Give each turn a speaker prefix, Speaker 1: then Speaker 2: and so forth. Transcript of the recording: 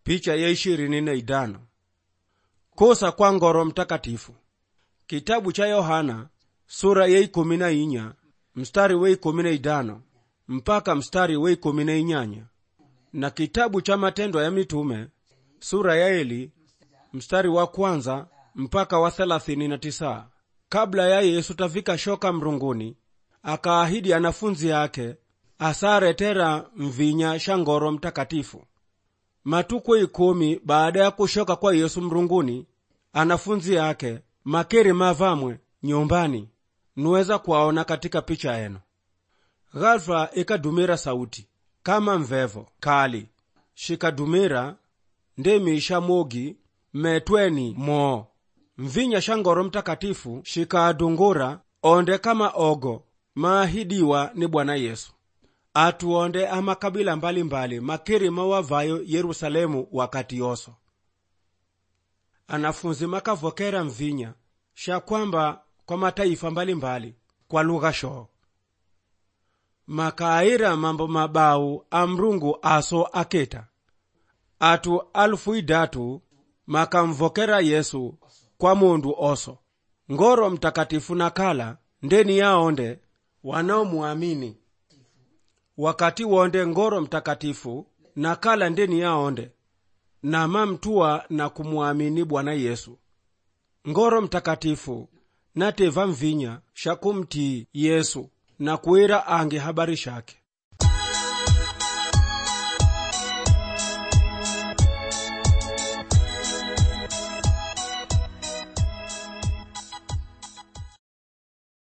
Speaker 1: picha ya ishirini na idano kosa kwa ngoro mtakatifu kitabu cha yohana sura ya ikumi na inya mstari wa ikumi na idano mpaka mstari wa ikumi na inyanya na kitabu cha matendo ya mitume sura ya eli mstari wa kwanza mpaka wa thelathini na tisa kabla ya yesu tafika shoka mrunguni akaahidi anafunzi yake asaretera mvinya sha ngoro mtakatifu matuko ikumi baada ya kushoka kwa yesu mrunguni anafunzi yake makeri mavamwe nyumbani nuweza kuwaona katika picha eno ghafla ikadumira sauti kama mvevo kali shikadumira ndemisha mogi metweni moo mvinya sha ngoro mtakatifu shikaadungura onde kama ogo maahidiwa ni bwana yesu atuonde amakabila mbalimbali makiri mawavayo yerusalemu wakati yoso anafunzi makavokera mvinya sha kwamba kwa mataifa mbalimbali kwa lugha shoo makaayira mambo mabau a mrungu aso aketa atu alufu idatu makamvokera yesu kwa mundu oso ngoro mtakatifu nakala ndeni yaonde wanaomuamini wakati wonde ngoro mtakatifu nakala ndeni yaonde namamtuwa na kumwamini bwana yesu ngoro mtakatifu nateva mvinya shakumtii yesu na kuira ange habari shake